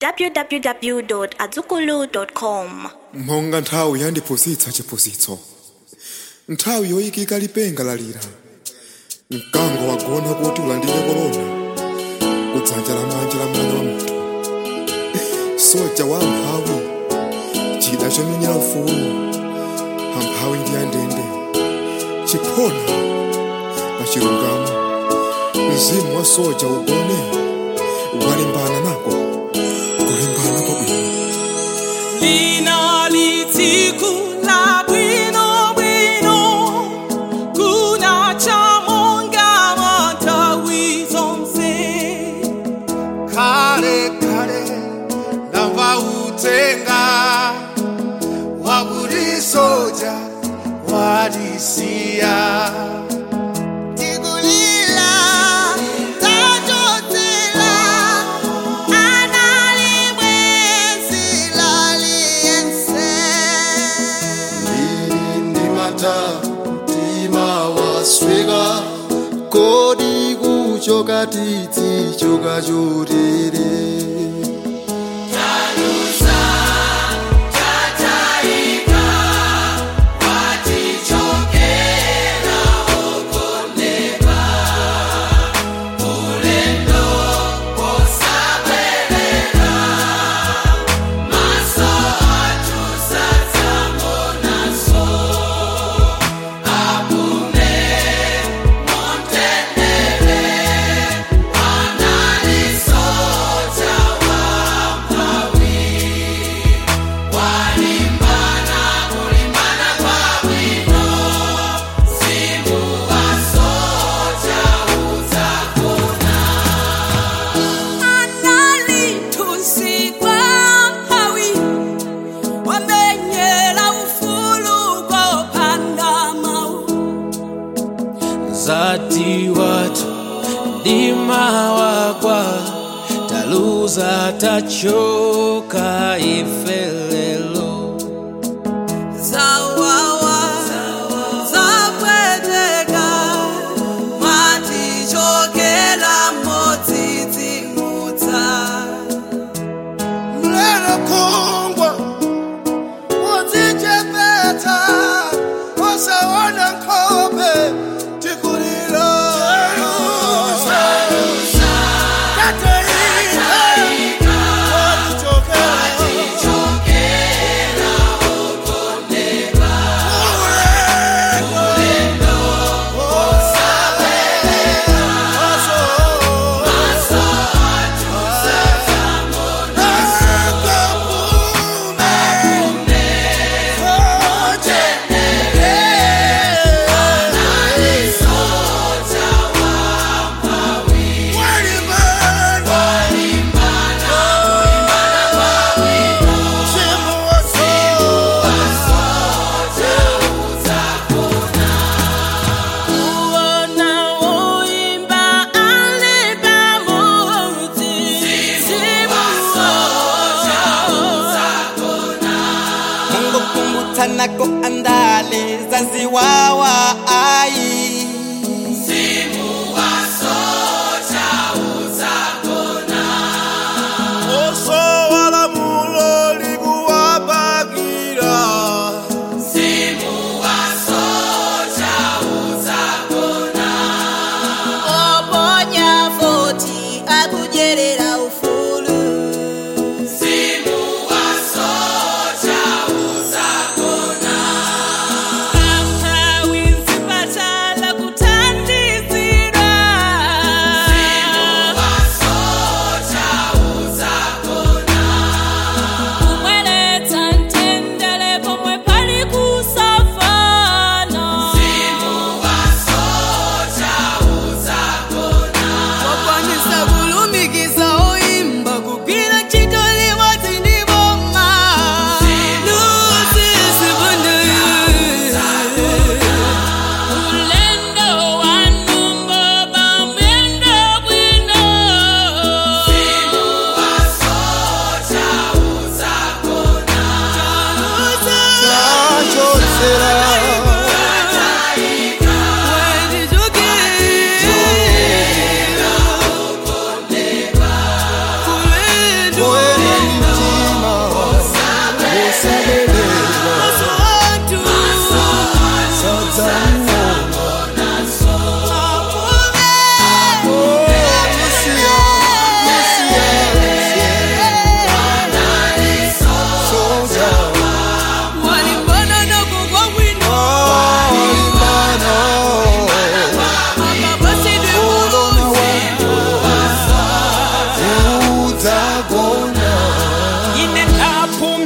www.azukulu.com mphonga nthawi yandiphunzitsa chiphunzitso nthawi yoyikika lipenga lalira mkango wagona kuti ulandire korona kudzanja lamanja la mwana wa munthu soja wa amphawi chida chomenyera ufulu amphawi ndi andende chiphona pa chilungamo mzimu wa soja ugone walimbana nako kulimbana kwabwino lina litsiku la bwino bwino kuna chamonga matawi zonse kale kale ndamva utenga waburi soja wadisiya Tikulila, tajotela, analibwezi laliense. ndimata mtima wasweka kodi kuchoka titsi choka chotere analitusikwa hawi wamenyera ufulu kopanda mau zati watu ndima wakwa taluza tachoka ifelelo zawawa zapweteka matichokela modzidzimutsa mlelo kongwa udzichepeta usaona nkhope tikulilo Tataika, watichokela. Ulendo, osa- Uona woimba alipa mudzi Mungu kumbutanako andale zanziwawa ai Osowala mulo likuwabagira Oponya foti akujerera ufulu. Amphawi nzima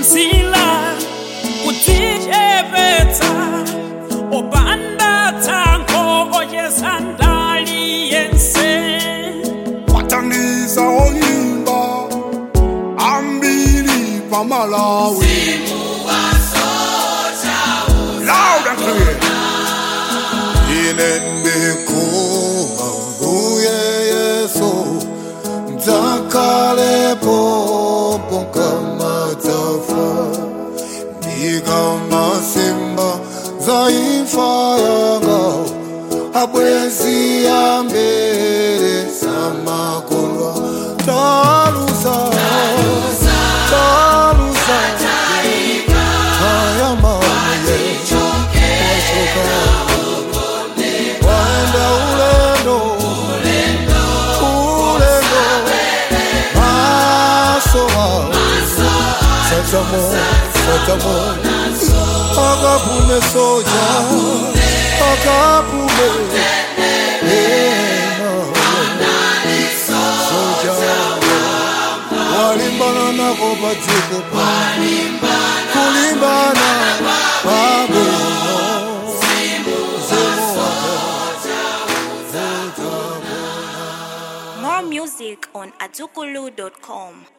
mzila kudzichepetsa opanda tsankho oyesa ndali yense watangiza oyimba ambili pamalawi loud and clear ine ndikhumba nguye yesu ndzakalepo ponkamadzafa ndikamasimba zaimfa yanga abwezi ambere samakolwa talusa talusa ayamaye washoka waenda ulendo ulendo masowa satamo satamo akapume soja akapume ena soja walimbana nako padziko pa kulimbana pabwino zemo More music on atukulu.com.